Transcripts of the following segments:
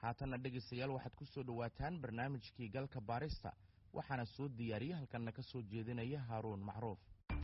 haatanna dhegaystayaal waxaad ku soo dhowaataan barnaamijkii galka baarista waxaana soo diyaariya halkanna ka soo jeedinaya haaruun macruuf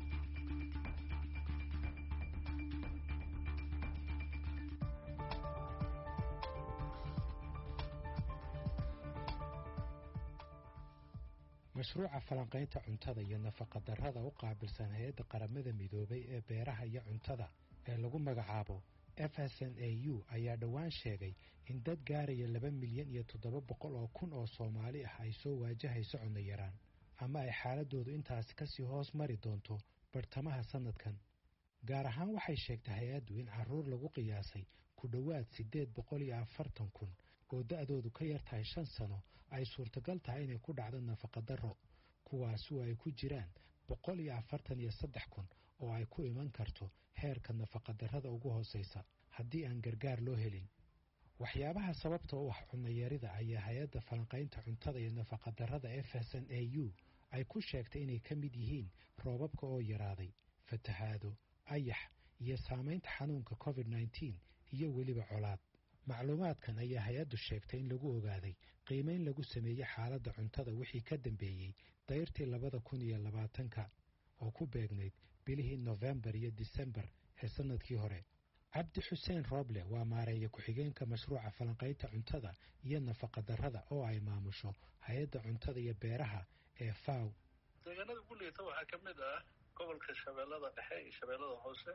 mashruuca falanqaynta cuntada iyo nafaqadarrada u qaabilsan hay-adda qaramada midoobay ee beeraha iyo cuntada ee lagu magacaabo f s n a u ayaa dhowaan sheegay in dad gaaraya laba milyan iyo toddoba boqol oo kun oo soomaali ah ay soo waajahayso cunno yaraan ama ay xaaladoodu intaasi kasii hoos mari doonto bartamaha sannadkan gaar ahaan waxay sheegtay hay-addu in caruur lagu qiyaasay ku dhowaad siddeed boqol iyo afartan kun oo da-doodu ka yar tahay shan sano ay suurtagal tahay inay ku dhacdo nafaqadarro kuwaasu ay ku jiraan boqol iyo afartan iyo saddex kun oo ay ku iman karto heerka nafaqadarrada ugu hoosaysa haddii aan gargaar loo helin waxyaabaha sababta u ah cunayarida ayaa hay-adda falanqaynta cuntada iyo nafaqadarrada f s n a u ay ku sheegtay inay ka mid yihiin roobabka oo yaraaday fatahaado ayax iyo saamaynta xanuunka covid nneteen iyo weliba colaad macluumaadkan ayaa hay-addu sheegtay in lagu ogaaday qiimeyn lagu sameeyey xaaladda cuntada wixii ka dambeeyey dayrtii labada kun iyo labaatanka oo ku beegnayd bilihii nofembar iyo disembar ee sannadkii hore cabdi xuseen roble waa maareeya ku-xigeenka mashruuca falanqaynta cuntada iyo nafaqadarrada oo ay maamusho hay-adda cuntada iyo beeraha ee faw deegaanada ugu liita waxaa ka mid ah gobolka shabeellada dhexe iyo shabeellada hoose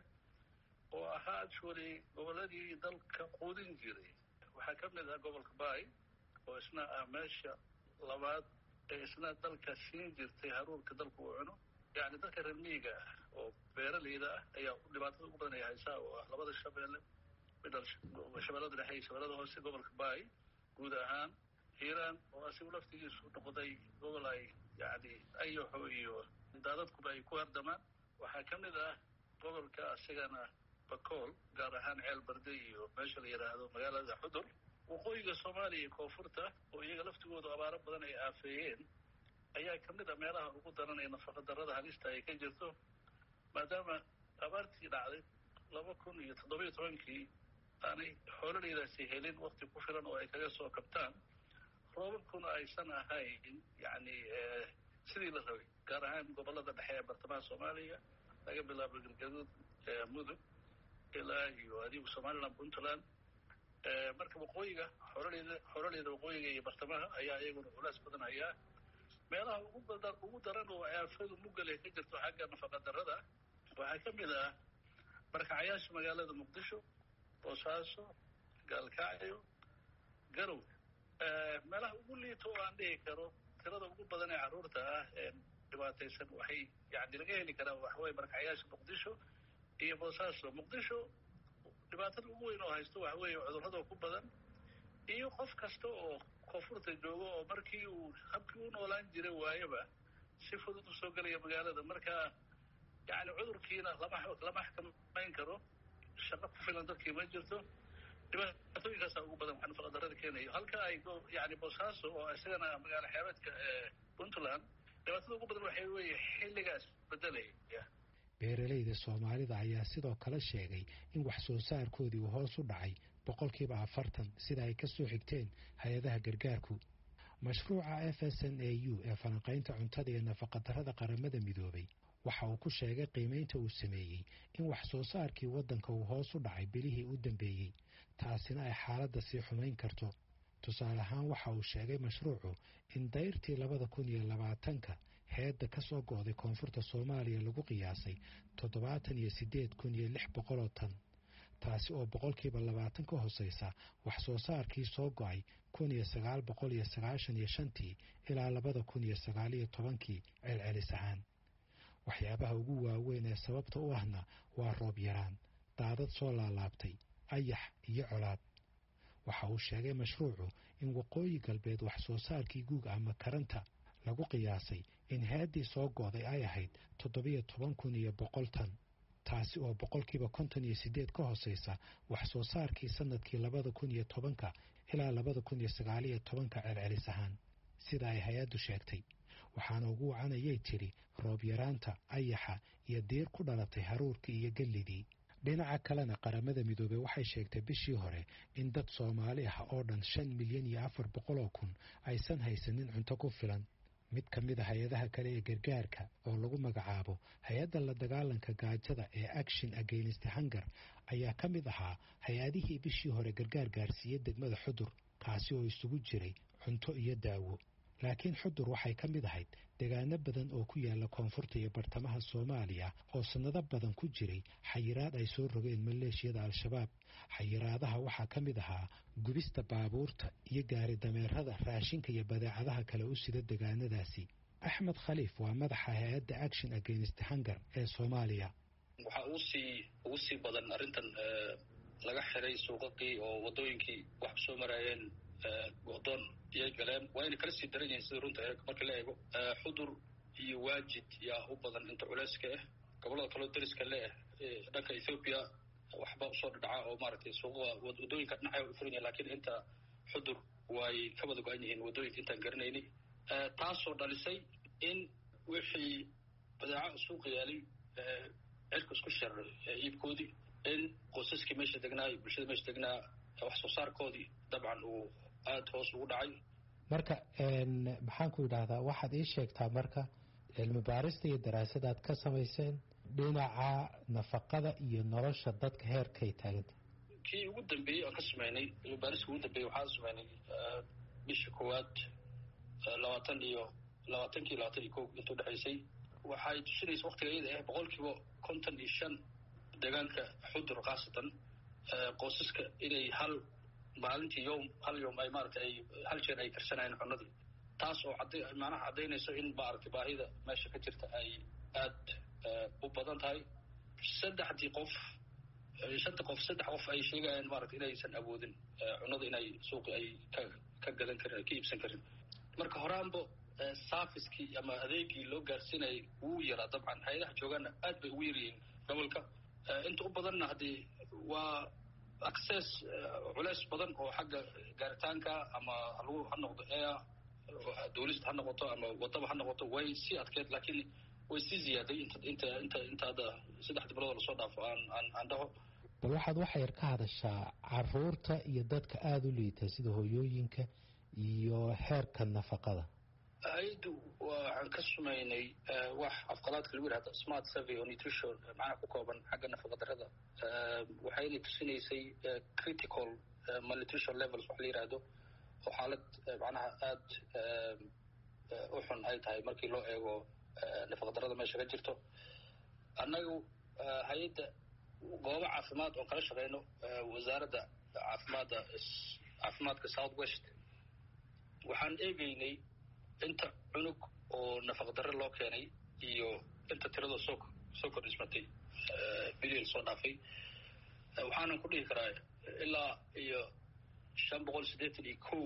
oo ahaa actually gobolladii dalka quudin jiray waxaa ka mid ah gobolka baay oo isna ah meesha labaad ee isna dalka siin jirtay haruurka dalku uu cuno yacni dadka reer miyiga ah oo beeraleyda ah ayaa dhibaatada ugu badan ay haysaa oo ah labada shabeelle midal shabeellada dhexe iyo shabeellada hoose gobolka baay guud ahaan hiiraan oo asigu laftigiisu noqday gobol ay yacni ayaxo iyo daadadkuba ay ku hardamaan waxaa ka mid ah gobolka asigana bakool gaar ahaan ceel barde iyo meesha la yidhaahdo magaalada xudur waqooyiga soomaaliya iyo koonfurta oo iyaga laftigoodu abaaro badan ay aafeeyeen ayaa ka mid a meelaha ugu daran ee nafaqadarrada halista ay ka jirto maadaama abaartii dhacday laba kun iyo toddoba iyo tobankii aanay xoololeydaasi helin wakti ku filan oo ay kaga soo kabtaan roobabkuna aysan ahayn yacni sidii la rabay gaar ahaan gobollada dhexe ee bartamaha soomaaliya laga bilaabo galgaduud mudug ilaa iyo adigu somaliland puntland marka waqooyiga xoroleyda xoroleyda waqooyiga iyo bartamaha ayaa iyaguna culaas badan hayaa meelaha ugu badan ugu daran oo aafadu mugale ka jirto xagga nafaqadarrada waxaa ka mid ah markacayaasha magaalada muqdisho boosaaso gaalkacyo garow meelaha ugu liito oo aan dhihi karo tirada ugu badan ee carruurta ah ee dhibaataysan waxay yani laga heli karaa waxaweye markacayaasha muqdisho iyo boosaaso muqdisho dhibaatada ugu weyn oo haysto waxa weeye cudurrada ku badan iyo qof kasta oo koonfurta joogo oo markii uu habkii u noolaan jiray waayaba si fudud usoo gelaya magaalada marka yani cudurkiina lama lama xakamayn karo shaqo ku filan dadkii ma jirto dhibaatooyinkaasa ugu badan waxa nafaqadarrada keenayo halka ay yani boosaaso oo isagana magaalo xeebeedka puntland dhibaatada ugu badan waxay weeye xilligaas bedelaya beeralayda soomaalida ayaa sidoo kale sheegay in wax soo saarkoodii uu hoos u dhacay boqolkiiba afartan sida ay ka soo xigteen hay-adaha gargaarku mashruuca f s n a u ee falanqaynta cuntada iyo nafaqadarrada qaramada midoobay waxa uu ku sheegay qiimaynta uu sameeyey in wax soo saarkii waddanka uu hoos u dhacay bilihii u dambeeyey taasina ay xaaladda sii xumayn karto tusaale ahaan waxa uu sheegay mashruucu in dayrtii labada kun iyo labaatanka heedda ka soo go'day koonfurta soomaaliya lagu qiyaasay toddobaatan iyo siddeed kun iyo lix boqoloo tan taasi oo boqolkiiba labaatan ka hooseysa wax soo saarkii soo go'ay kun iyo sagaal boqol iyo sagaashan iyo shantii ilaa labada kun iyo sagaal iyo tobankii celcelis ahaan waxyaabaha ugu waaweyn ee sababta u ahna waa roob yaraan daadad soo laalaabtay ayax iyo colaad waxa uu sheegay mashruucu in waqooyi galbeed wax soo saarkii guug ama karanta lagu qiyaasay in heeddii soo go'day ay ahayd toddobiyo toban kun iyo boqol tan taasi oo boqolkiiba konton iyo siddeed ka hooseysa wax soo saarkii sannadkii labada kun iyo tobanka ilaa labada kun iyo sagaaliyo tobanka celcelis ahaan sida ay hay-addu sheegtay waxaana ugu wacanayay tidhi roob yaraanta ayaxa iyo diir ku dhalatay haruurkii iyo gellidii dhinaca kalena qaramada midoobey waxay sheegtay bishii hore in dad soomaali ah oo dhan shan milyan iyo afar boqol oo kun aysan haysanin cunto ku filan mid ka mid a hay-adaha kale ee gargaarka oo lagu magacaabo hay-adda la dagaalanka gaajada ee action against hunger ayaa ka mid ahaa hay-adihii bishii hore gargaar gaarsiiyey degmada xudur kaasi oo isugu jiray cunto iyo daawo laakiin xudur waxay ka mid ahayd degaano badan oo ku yaala koonfurta iyo bartamaha soomaaliya oo sannado badan ku jiray xayiraad ay soo rogeen maleeshiyada al-shabaab xayiraadaha waxaa ka mid ahaa gubista baabuurta iyo gaari dameerada raashinka iyo badeecadaha kale u sida degaanadaasi axmed khaliif waa madaxa hay-adda action against hunger ee soomaaliya waxaa ugu sii ugu sii badan arrintan laga xiray suuqaqii oo waddooyinkii wax soo maraayeen go'doon iyay galeen waa inay kala sii daran yihiin sida runta marka la eego xudur iyo waajid yaa u badan inta culeyska ah gobollada kaloo dariska le ah dhanka ethoobiya waxba usoo dhadhaca oo maaragtay suuqada waddooyinka dhinacay u furan yahin lakiin inta xudur way ka wada go-an yihiin waddooyinka intaan garanaynay taasoo dhalisay in wixii badeeca suuqa yaalay cirka isku sharar iibkoodii in qoysaskii meesha degnaa iyo bulshada meesha degnaa wax soo saarkoodii dabcan uu aada hoos ugu dhacay marka maxaan ku yidhaahdaa waxaad ii sheegtaa marka cilmi baarista iyo daraasadaad ka samayseen dhinaca nafaqada iyo nolosha dadka heerkay taaganta kii ugu dambeeyey aan ka sameynay cilmi baarista ugu dambeeyey waxaan sameynay bisha koowaad labaatan iyo labaatankii labaatan iyo ko intuu dhexaysay waxay tusinaysa waktiga iyada ah boqol kiiba konton iyo shan deegaanka xudur khaasatan qoysaska inay hal maalintii yom hal yom ay maarata ay hal jeer ay karsanayeen cunadii taas oo cadda macnaha caddaynayso in maaragtay baahida meesha ka jirta ay aada u badan tahay saddexdii qof shanta qof saddex qof ay sheegayaan maarata inaysan awoodin cunada inay suuqi ay ka ka gadan karin ay ka iibsan karin marka horaanba safiskii ama adeegii loo gaarsiinayay wuu yaraa dabcan hay-adaha joogaana aad bay ugu yaryihiin gobolka inta u badanna haddii waa access culeys badan oo xagga gaaritaanka ama halagu ha noqdo air duulista ha noqoto ama wadaba ha noqoto way sii adkeed laakiin way sii ziyaaday inta inta inta inta hadda saddexdii bilood lasoo dhaafo aan aan aan dhaho bal waxaad waxa yar ka hadashaa caruurta iyo dadka aada u liita sida hooyooyinka iyo heerka nafaqada hay-addu waxaan ka sumaynay wax afqalaadka lagu yihahdo smart survey oo nutrition macnaha ku kooban xagga nafaqa darada waxayna tusinaysay critical malnutrition levels wax la yihahdo oo xaalad macnaha aada u xun ay tahay markii loo eego nafaqa darada meesha ka jirto annagu hay-adda goobo caafimaad oon kala shaqeyno wasaaradda caafimaadda caafimaadka south west waxaan eegeynay inta cunug oo nafaqa darre loo keenay iyo inta tirada soo soo kordhismatay bilyan soo dhaafay waxaanan ku dhihi karaa ilaa iyo shan boqol siddeetan iyo kow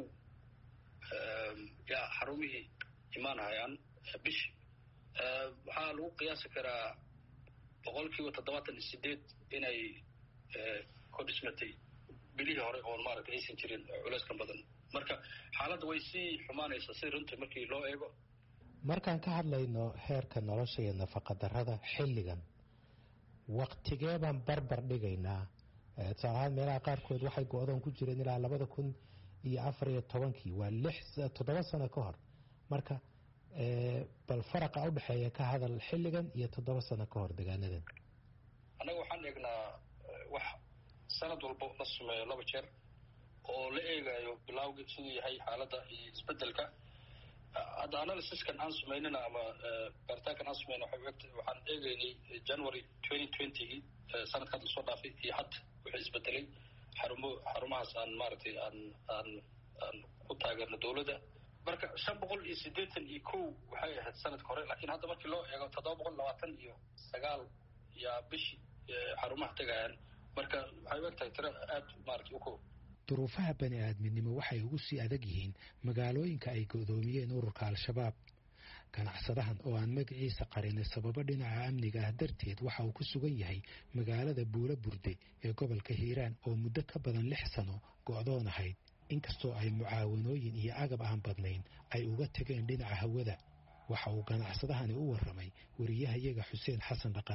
yaa xarumihii imaanhayaan bishi waxaa lagu qiyaasi karaa boqol kiiba toddobaatan iyo sideed inay kordhismatay bilihii hore oon maaragtay aysan jirin culeyskan badan marka xaaladda way sii xumaanaysaa si runtii markii loo eego markaan ka hadlayno heerka nolosha iyo nafaqa darrada xilligan waktigee baan barbar dhigaynaa tusaalahaan meelaha qaarkood waxay go-doon ku jireen ilaa labada kun iyo afar iyo tobankii waa lix toddoba sano ka hor marka bal faraqa udhexeeya ka hadal xilligan iyo toddoba sano ka hor degaanadan annaga waxaan eegnaa wax sanad walbo la sameeyo laba jeer oo la eegayo bilawgi siduu yahay xaaladda iyo isbedelka hadda analysiskan aan samaynana ama baaritaankan aan samayna waxaan eegeynay january twenty twentygii sanadka hadda soo dhaafay iyo hadda wixii isbedelay xarumo xarumahaas aan maaragtay aan aan aan ku taageerno dawladda marka shan boqol iyo siddeetan iyo kow waxay ahayd sanadka hore lakiin hadda markii loo eego toddoba boqol labaatan iyo sagaal yaa bishii xarumaha tegayaan marka waxay u eg tahay tiro aada maaragtay u kow duruufaha bani aadminimo waxay ugu sii adag yihiin magaalooyinka ay go'doomiyeen ururka al-shabaab ganacsadahan oo aan magaciisa qarinay sababo dhinaca amniga ah darteed waxa uu ku sugan yahay magaalada buuro burde ee gobolka hiiraan oo muddo ka badan lix sano go'doon ahayd inkastoo ay mucaawanooyin iyo agab aan badnayn ay uga tegeen dhinaca hawada waxa uu ganacsadahani u warramay wariyahayaga xuseen xasan dhaqane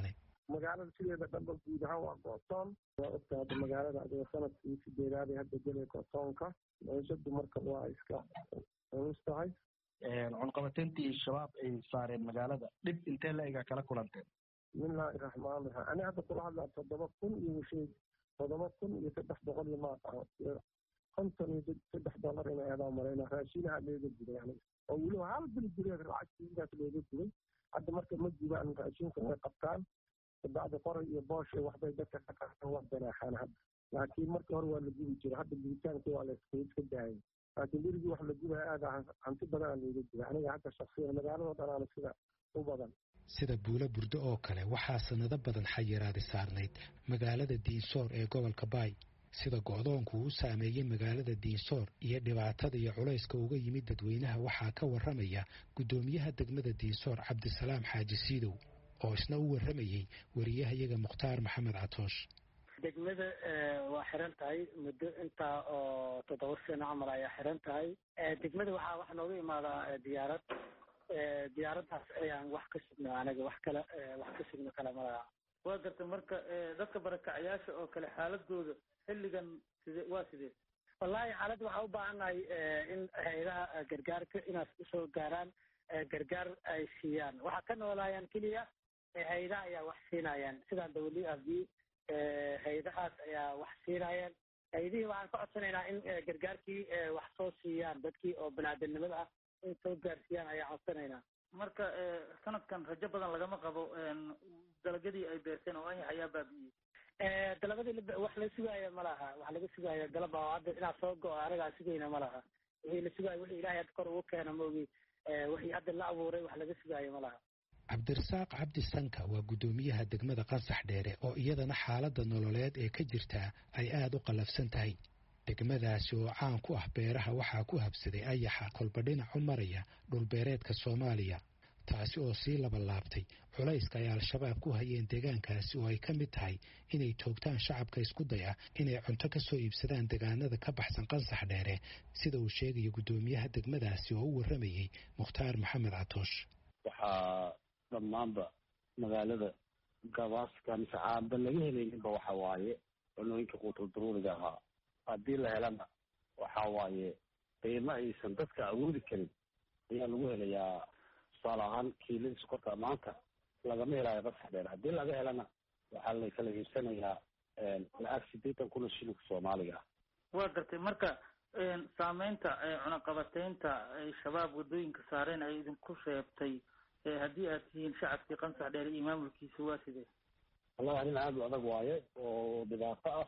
magaalada sideeda dhanba guud ahaan waa gootoon waa ogta hadda magaalada adiga sanadkii sideedaaday hadda gelay gootoonka meeshadu marka waa iska culus tahay cunqabateyntii shabaab ay saareen magaalada dhib intee la egaa kala kulanteen bismillaahi raxmaan raxiim ani hadda kula hadlaa toddoba kun iyo sheeg toddoba kun iyo saddex boqol iyo maaqaho konton iyo saddex dollar inay adaa marayna raashinaha looga dilay yani oo weliba hal bil gureed lacagtiidaas looga dilay hadda marka ma gubaan raashinka way qabtaan kabacdi qoray iyo booshe waxbay dadka ka qaataan waa ganaaxaan hadda laakiin marka hore waa la gubi jira hadda gubitaankii waa la iska daayay laakiin berigii wax la gubaya aada hanti badanaa looga dilay aniga hadda shaksiyan magaaladoo dhanaana sida u badan sida buulo burdo oo kale waxaa sanado badan xayiraadi saarnayd magaalada diinsoor ee gobolka baay sida go'doonku uu saameeyey magaalada diinsoor iyo dhibaatada iyo culayska uga yimid dadweynaha waxaa ka warramaya guddoomiyaha degmada diinsoor cabdisalaam xaaji siidow oo isna u warramayey wariyahayaga mukhtaar maxamed catoosh degmada waa xiran tahay muddo intaa oo toddoba sano camal ayaa xiran tahay degmada waxaa wax nooga imaadaa diyaarad diyaaraddaas ayaan wax ka sugno anaga wax kale wax ka sugno kale malaha waa garta marka dadka barakacayaasha oo kale xaaladooda xilligan side waa sidee wallaahi xaaladda waxaa u baahannahay in hay-adaha gargaarka inaas usoo gaaraan gargaar ay siiyaan waxaa ka noolaayaan keliya hay-adaha ayaa wax siinayaan sida w f b hay-adahaas ayaa wax siinayaan hay-adihii waxaan ka codsanaynaa in gargaarkii wax soo siiyaan dadkii oo banaadamnimada ah in soo gaarsiiyaan ayaa codsanaynaa marka sanadkan rajo badan lagama qabo dalagyadii ay beerteen oo ayax ayaa baabi'iyey dalabadii wax la sugaayo ma laha wax laga sugaayo galab oo hadda inaad soo go-o anagaa sugayna ma laha wixii la sugaayo wixii ilahay hadda kor ugu keena maogi wixii hadda la abuuray wax laga sugaayo ma laha cabdirasaaq cabdi sanka waa guddoomiyaha degmada qansax dheere oo iyadana xaaladda nololeed ee ka jirtaa ay aada u qallafsan tahay degmadaasi oo caan ku ah beeraha waxaa ku habsaday ayaxa kolba dhinac u maraya dhulbeereedka soomaaliya taasi oo sii labalaabtay culayska ay al-shabaab ku hayeen deegaankaasi oo ay ka mid tahay inay toogtaan shacabka isku day ah inay cunto ka soo iibsadaan deegaanada ka baxsan qansax dheere sida uu sheegaya guddoomiyaha degmadaasi oo u warramayey mukhtaar maxamed catoosh waxaa dhammaanba magaalada gabaaska mise caaba laga helayninba waxa waaye cunooyinka quutul daruuriga ahaa haddii la helana waxa waaye qiimo aysan dadka awoodi karin ayaa lagu helayaa tusaale ahaan kiilada sokorta maanta lagama helaayo qasax dheer haddii laga helana waxaa la kala iibsanayaa lacag sideetan kun oo shilinka soomaaliga ah waa gartay marka saameynta cunaqabateynta ay shabaab waddooyinka saareen ay idinku sheebtay haddii aad tihiin shacabkii qansax dheer iyo maamulkiisa waa sidee wallahi arrin aada u adag waaye oo dhibaato ah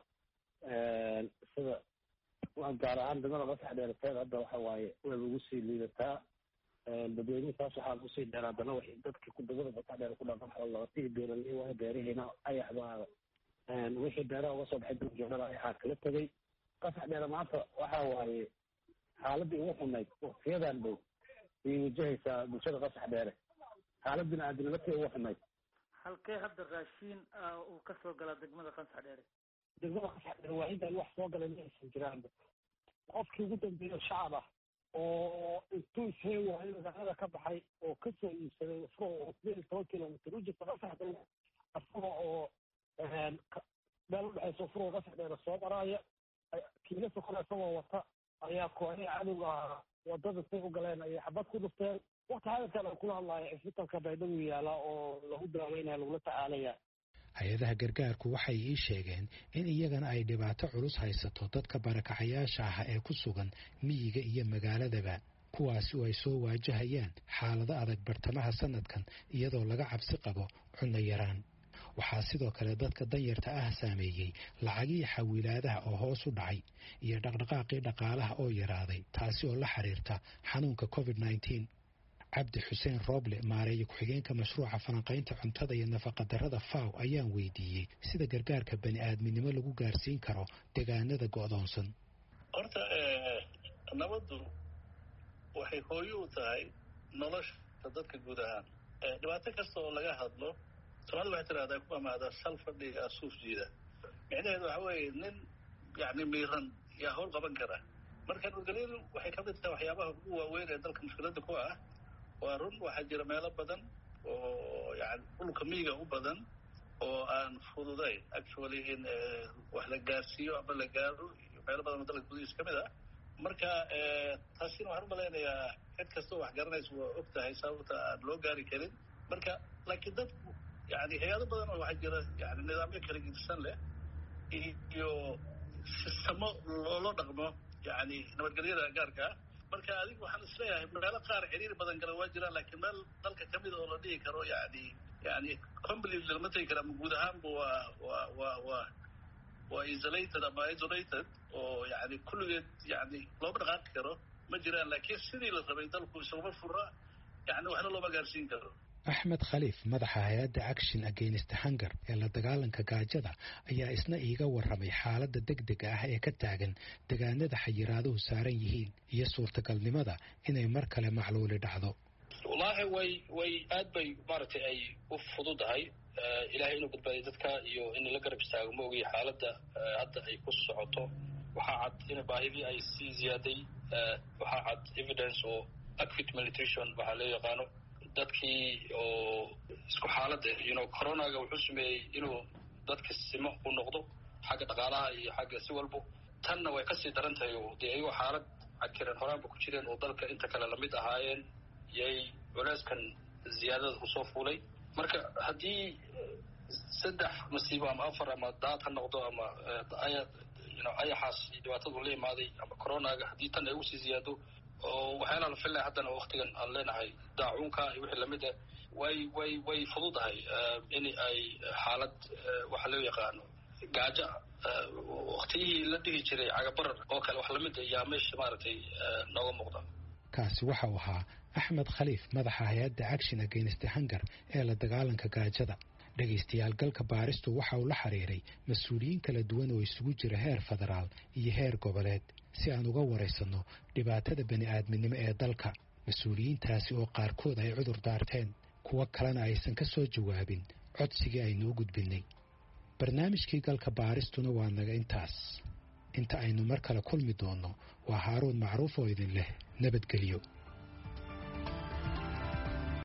sida gaar ahaan degmada qasax dheerateed hadda waxa waaye way ugu sii liidataa dadweynihiisaas waxaa kusii dheer haddana waxay dadka ku degmada qasax dheer ku dhaqan xoolaqatii beeraley waaye beerihiina ayax baa wixii beeraha uga soo baxay duljoogada ayaxaa kala tegay qasax dheere maanta waxa waaye xaaladii ugu xumayd waqtiyadan dhow ayay wajahaysaa bulshada qasax dheere xaalad bini-aadamnimadkii ugu xumayd halkee hadda raashiin uu ka soo galaa degmada qansax dheere degmada qasax dheere waa intaan wax soo galay ma aysan jiraanba qofkii ugu dambeeyo shacab ah oo intuu ishey waayo magaalada ka baxay oo kasoo iibsaday isagoo sideed iyo toban kilomitr u jirta qasax dheere isaga oo meel udhexeysa furoo qasax dheere soo maraaya kiila sokona isagoo wata ayaa kooxihii cadowga ahaa wadada say u galeen ayay xabad ku dhufteen wakti hadalkan aan kula hadlayo cisbitalka baydhabo yaala oo lagu daaweynaya lagula tacaalaya hay-adaha gargaarku waxay ii sheegeen in iyagana ay dhibaato culus haysato dadka barakacayaasha ah ee ku sugan miyiga iyo magaaladaba kuwaasi oo ay soo waajahayaan xaalado adag bartamaha sanadkan iyadoo laga cabsi qabo cunno yaraan waxaa sidoo kale dadka danyarta ah saameeyey lacagihii xawiilaadaha oo hoos u dhacay iyo dhaqdhaqaaqii dhaqaalaha oo yaraaday taasi oo la xiriirta xanuunka covid nneteen cabdi xuseen rooble maareeye ku-xigeenka mashruuca falanqaynta cuntada iyo nafaqadarrada faw ayaan weydiiyey sida gargaarka bani aadminimo lagu gaarsiin karo deegaanada go'doonsan horta nabaddu waxay hooyo u tahay nolosha dadka guud ahaan dhibaato kasta oo laga hadlo soomaalida waxay tidhahdaa ku amaadaa sal fadhiga suuf jiida micnaheedu waxa weeye nin yacni miiran yaa howl qaban kara marka nurgaliil waxay ka mid tahay waxyaabaha ugu waaweyn ee dalka mushkiladda ku ah waa run waxaa jira meelo badan oo yani dhulka miyiga u badan oo aan fududayn actually in wax la gaarsiiyo ama la gaaro iyo meelo badan oo dalka gudihiisa ka mid ah marka taasina waxaan umalaynayaa cid kastoo wax garanaysa waa og tahay sababta aan loo gaari karin marka laakiin dadku yani hay-ado badan oo waxaa jira yani nidaamyo kala gedisan leh iyo sistamo loola dhaqmo yani nabadgelyada gaarka ah marka adigu waxaan isleeyahay meelo qaar xiriir badan gala waa jiraan laakiin meel dalka kamid oo la dhihi karo yani yani completely lama tegi kara ama guud ahaanba waa waa waa waa waa isolated ama isolated oo yani kulligeed yani looma dhaqaaqi karo ma jiraan laakiin sidii la rabay dalku isuguma fura yani waxna looma gaarsiin karo axmed khaliif madaxa hay-adda action against hunger ee la dagaalanka gaajada ayaa isna iiga warramay xaaladda degdega ah ee ka taagan degaanada xayiraaduhu saaran yihiin iyo suurtagalnimada inay mar kale macluuli dhacdo wallaahi way way aad bay maaragtay ay u fududahay ilaahay inuu badbaadiyo dadka iyo in la garab istaago ma ogiy xaaladda hadda ay ku socoto waxaa cad in baahidii ay sii ziyaaday waxaa cad evidence oo acute malnutrition waxaa loo yaqaano dadkii oo isku xaaladda you know coronaga wuxuu sameeyey inuu dadka simo u noqdo xagga dhaqaalaha iyo xagga si walbo tanna way kasii daran tahay oo dee ayagoo xaalad cadkiran horaanba ku jireen oo dalka inta kale lamid ahaayeen yay culeyskan ziyaadada usoo fuulay marka haddii saddex masiibo ama afar ama daad ha noqdo ama aya you know ayaxaas iyo dhibaatadu la imaaday ama coronaga haddii tan ay usii ziyaado oo waxyaalaha la filaya haddana waktigan aan leenahay daacuunka iyo wixii lamid ah way way way fududahay in ay xaalad waxa loo yaqaano gaajo waktiyihii la dhihi jiray cagabarar oo kale wax lamid ah yaa meesha maaragtay nooga muuqda kaasi waxa uu ahaa axmed khaliif madaxa hay-adda action against hunger ee la dagaalanka gaajada dhegaystayaal galka baaristu waxa uu la xiriiray mas-uuliyiin kala duwan oo isugu jira heer federaal iyo heer goboleed si aan uga waraysanno dhibaatada bani aadminimo ee dalka mas-uuliyiintaasi oo qaarkood ay cudur daarteen kuwo kalena aysan ka soo jawaabin codsigii aynu u gudbinnay barnaamijkii galka baaristuna waa naga intaas inta aynu mar kale kulmi doonno waa haaruun macruuf oo idin leh nabadgelyo